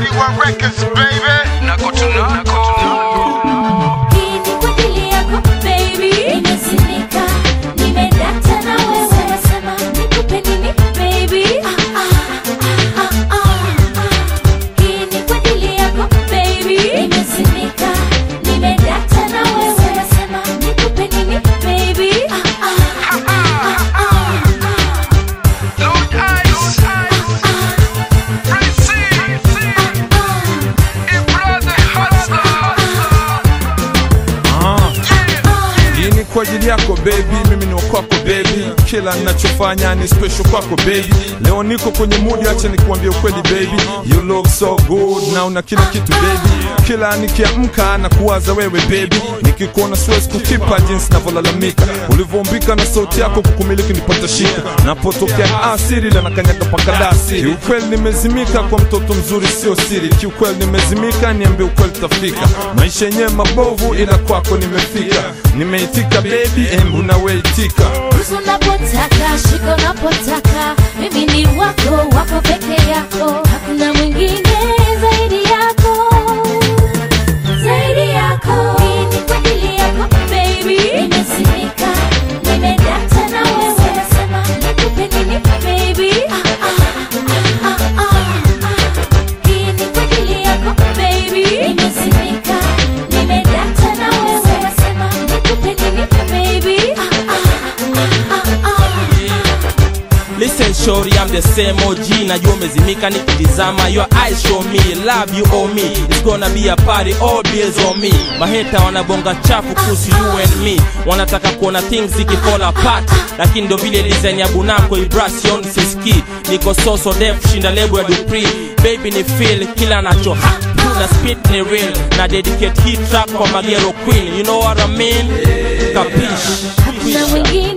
K1 Records, baby. Nako tunako. Hii ni kwa ajili yako baby, nimesimika, nimedata na wewe. Sema sema nikupe nini baby? Ah, ah, ah, ah. Hii ni kwa ajili yako baby, nimesimika, nimedata na wewe. Sema sema nikupe nini baby? Ah, ah, ah, ah, ah. Lord Ice. Prince. And brother Hustler. Ah, hii ni kwa ajili yako baby, mimi ni wa kwako baby, kila ninachofanya ni special kwako baby. Leo niko kwenye mood, acha nikuambie ukweli baby, you look so good na una kila kitu baby. Kila nikiamka na kuwaza wewe baby, nikikuona siwezi kukipa jinsi navyolalamika, ulivyoumbika na sauti yako kukumiliki nipata shika, napotokea asiri la nakanyaga pakadasi. Kiukweli nimezimika kwa mtoto mzuri, sio siri. Kiukweli nimezimika, niambie ukweli tafika. Maisha yenyewe mabovu, ila kwako nimefika. Nimeitika baby, embu naweitika. Ruhusu unapotaka, shika unapotaka, mimi ni wako, wako peke yako, hakuna mwingine zaidi yako, zaidi yako. Hii ni kwa ajili yako baby, nimesimika, nimedata na wewe. Sema sema nikupe nini baby? Ah, ah, ah, ah. Hii ni kwa ajili yako baby, nimesimika, nimedata na wewe. Sema sema nikupe nini baby? Ah, ah, ah, ah. Listen shorty, I'm the same OG Najua umezimika nikitizama Your eyes show me, love you owe me It's gonna be a party, all beers on me Maheta wanabonga chafu kuhusu you and me Wanataka kuona things zikifall apart Lakini ndo vile design ya Bunamko Vibration siski Niko so so def, shinda lebo ya Dupri Baby ni feel, kila nacho ha na spit ni real Na dedicate hii track kwa Magero Queen You know what I mean? Kapish na mwingine